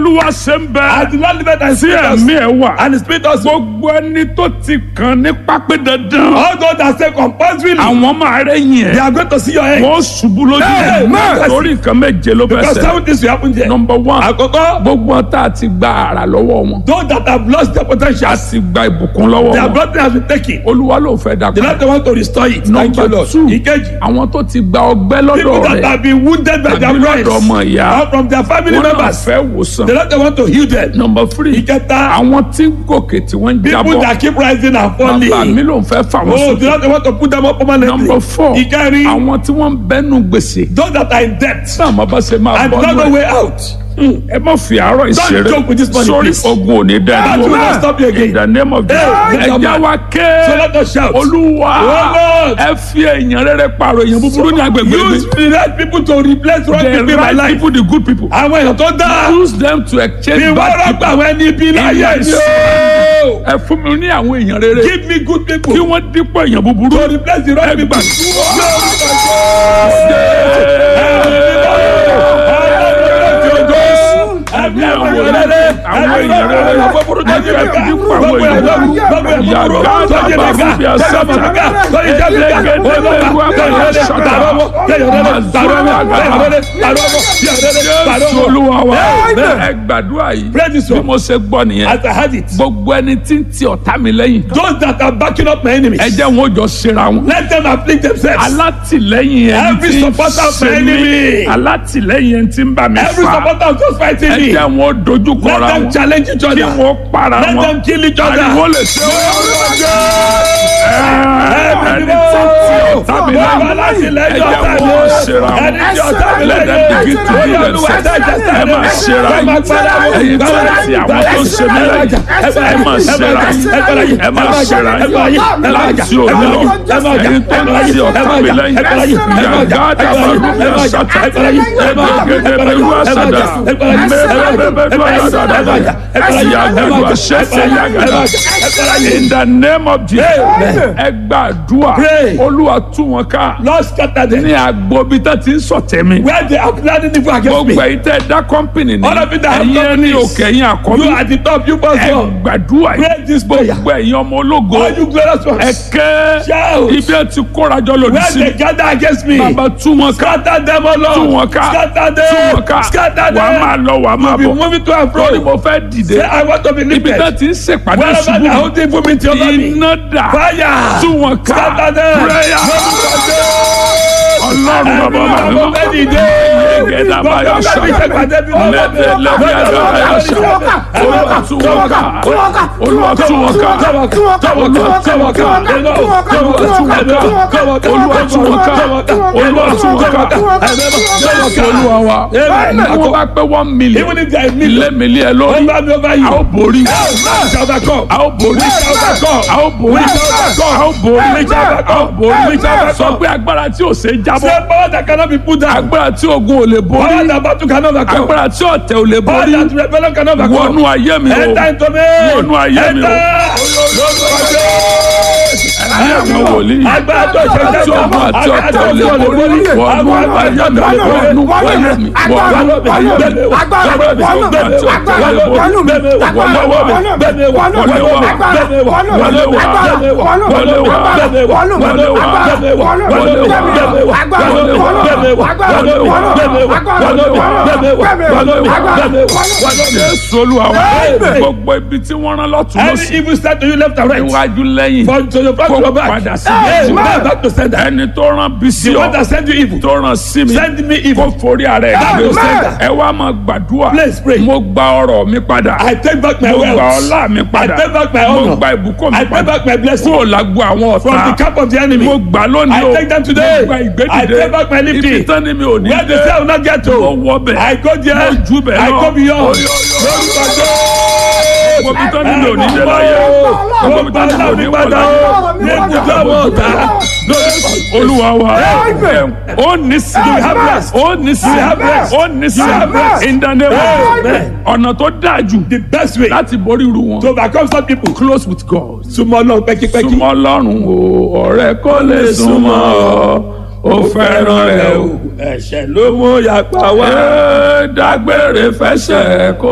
olúwa ṣe ń bẹ As the Lord liveth and tí spirit us, ẹ̀mí ẹ̀ wà and the spirit also. gbogbo ẹni tó ti kàn ní pápẹ́ dandan All those that say compulsorily, àwọn máa rẹ́yìn they ẹ̀ are going to see your head. wọ́n ṣubú lójú Hey, ẹ̀ man. torí nǹkan méje ló bẹ̀ Because sẹ́ seven things will happen there. number one Àkọ́kọ́, gbogbo ọ̀tá ti gba àrà lọ́wọ́ wọn those that have lost their potential, a ti gba ìbùkún lọ́wọ́ their wọn blessing has been taken. olúwa ló fẹ́ dà The padà Lord want to restore it. Thank you, number Lord. two Ìkejì, àwọn tó ti gba ọgbẹ́ lọ́dọ̀ people that rẹ̀ have been wounded by their àbí friends lọ́dọ̀ ọmọ ìyá or from their family wọn náà members, fẹ́ wòsàn the Lord want to heal them. number three Ìkẹta, àwọn tí ń gòkè tí wọ́n ń people jábọ̀ that keep rising and bàbá mi falling. ló ń fẹ́ fà wọ́n Oh, the sókè Lord want to put them up permanently. number four Ìkẹrin, àwọn tí wọ́n ń bẹ́nu gbèsè those that are in debt náà má bá ṣe máa and bọ́ don't know nù ẹ̀ way out. ẹ má fi àárọ̀ ìṣeré joke with this money, sórí please. ogun òní That will not dẹ́nu stop you in again. the name of Jesus Hey, ẹ já wa So ké let us shout. olúwa Oh, Lord. ẹ fi èèyàn rere pààrọ̀ èèyàn búburú ní agbègbè mi Use the right people to replace wrong the people in my right life. people the good people Àwọn èèyàn tó dáa. use them to exchange Ìwọ bad rọ́pò people àwọn ẹni ibi láyé Yes. ni o. ẹ fún mi ní àwọn èèyàn rere Give me good people kí wọ́n dípò èèyàn búburú to replace the wrong ẹ people. gbàdúrà. Ẹ̀mí àwọn èèyàn rere, àwọn èèyàn rere, àwọn burú tó yẹ ká, gbogbo èèyàn burú, gbogbo èèyàn burú, tó yẹ ká, tó yẹ ká, tó yẹ ká, olúwa, tó yẹ rere, tààrọ̀ wọ́, tó yẹ rere, tààrọ̀ wọ́, tó yẹ rere, tààrọ̀ wọ́, tó yẹ rere, tààrọ̀ Jésù wọ́. olúwa wa Amen. ẹ gbàdúrà yìí Pray this bí one. mo ṣe gbọ́ nìyẹn As I had it, gbogbo ẹni tí ń ti ọ̀tá mi lẹ́yìn those that are backing up my enemies, ẹ jẹ́ wọn ó jọ ṣera wọn let them afflict themselves. alátìlẹ́yìn ẹni Every tí ń supporter of my ṣe mí enemy. alátìlẹ́yìn ẹni tí ń bá mi Every fà supporter of those fighting ẹ me, jẹ́ wọn ó dojú let kọra them wọn challenge each kí other. wọn ó para Let wọn them kill each ariwo other. lè ṣe wọn Ẹ̀mí ẹni mímọ́. tí ń ti ọ̀tá mi Bàbá lẹ́yìn láti ẹ lẹ́yìn jẹ́ ọ̀tá wọn ó mi. ṣera wọn Ẹni tí ọ̀tá mi let them lẹ́yìn. begin to Ó do yẹ Olúwa themselves dájà ẹ máa ṣera Ẹ máa gbára wọn. ẹ̀yin tó ń ti àwọn tó ń ṣe mí lẹ́yìn ẹ máa ṣera ẹ máa ṣera láti òní lọ ẹ̀yin tó ń ti ọ̀tá mi lẹ́yìn yàgádà balùwẹ̀ àṣàtà ẹgbẹ̀gẹ̀dẹ̀ bẹ̀rù àṣàdà mẹ́rẹ̀ẹ́bẹ̀bẹ̀rù àṣàdà yàgàdù àṣẹṣẹ yàgàdà in the name of Jesus ẹ gbàdúrà Pray. olúwa tú wọn ká Lord scatter them. ní agbobi tó ti ń sọ̀tẹ̀ mi Where they are planning evil against me. gbogbo ẹ̀yin tẹ́ dá kọ́mpìnì ní All of you that have ẹ̀yin ẹni companies. òkè ẹ̀yin àkọ́bí You at the top, you must ẹ go. gbàdúrà yìí Pray this prayer. gbogbo ẹ̀yin ọmọ ológo All you glorious ẹ ones. kẹ́ Shout. ibi ẹ ti kórajọ lòdì Where sí they gather against me. bàbá tú wọn ká Scatter them, O Lord. tú wọn ká Scatter tú wọn ká them. Scatter wàá máa them. lọ wàá máa Be bọ̀ moving to and lórí fro. mo fẹ́ dìde Say, I want to be ibi lifted. tó ti ń ṣèpàdé Wherever ṣubú they are holding for me to over me. iná dà Fire. tú wọn ká Scatter them. prayer ọlọ́run bàbá Everyone màmá go bed in there. Gẹ́gẹ́dá bá yà sá. Lẹ́tẹ̀ lẹ́bí àgbà bá yà sá. Olúwa tú wọn ká. Olúwa tú wọn ká. Olúwa tú wọn ká. Olúwa tú wọn ká. Olúwa tú wọn ká. Olúwa tú wọn ká. Olúwa tú wọn ká. Jésù Olúwa wa. Amen. Wọ́n bá pé one million. Even if there is Ilé million. mi lé ẹ lórí. Over me, over you. A ó borí. Shall overcome. A ó borí. A ó borí. A ó borí. A ó borí. Sọ pé agbára tí ò ṣe é jábọ́. Say power that cannot be put down. Agbára tí ogun ò lè borí. Power that battle cannot overcome. agbára tí ọ̀tẹ̀ ò lè Power borí that rebellion cannot overcome. wọnú ayé mi o Enter into me. Wọnú ayé mi o. ayé mi wòlíì Agbára tó ṣe jẹ́ tí ọmọ àti ọ̀tẹ̀ ò lè borí wọnú ayé mi wọnú ayé mi wọnú ayé mi agbára tí ọmọ àti ọ̀tẹ̀ ò lè borí wọlé wá wọlé wá wọlé wá wọlé wá wọlé wá wọlé wá wọlé wá Jésù Olúwa wa Amen. gbogbo ibi tí wọ́n rán lọ́tún Any lọ́sí evil start to you left and right. iwájú lẹ́yìn From to your front to kó your back. padà sí Hey, méjì man, back to sender. ẹni tó rán bí sí The one ọ that send you evil. tó rán sí mi Send me kó evil. forí ara ẹ̀ Back to gbé sender. ẹ wá máa gbàdúrà Please pray. mo gba ọrọ̀ mi padà I take back my mo gba wealth. ọlá mi I padà take back my mo honor. gba ìbùkún mi I take padà back my blessing. kúrò lágbo àwọn From the ọ̀tá camp of the enemy. mo gbà lónìí I o take them today. mo gba ìgbédìde I take back my lifting. ibi tán ni mi ò ní Where the dé cell will not get to. mo wọ bẹ̀ I go there. mo jù bẹ̀ I lọ go beyond. Oyo, oyo. Lórúkọ Jésù. mo bí tán ni mi ò ní dé láyé mo Mo bí gba tán ni mi ò ní láwùjọ wọ̀ padà láyé o. Ní ibùdó àwọn ọ̀tá. olúwa wa ó ní sí You have rest. ó ní sí You have rest. ó ní sí You have rest. in the name of Amen. ọ̀nà tó dáa jù The best way láti borí irú wọn to overcome some people. close with God Súnmọ́ náà pẹ́kípẹ́kí. súnmọ́ lọ́rùn o ọ̀rẹ́ kò lè súnmọ́ ọ ó fẹ́ràn rẹ o Ẹ̀ṣẹ̀ ló mú yàpá wá. ẹ dágbére fẹsẹ̀ kó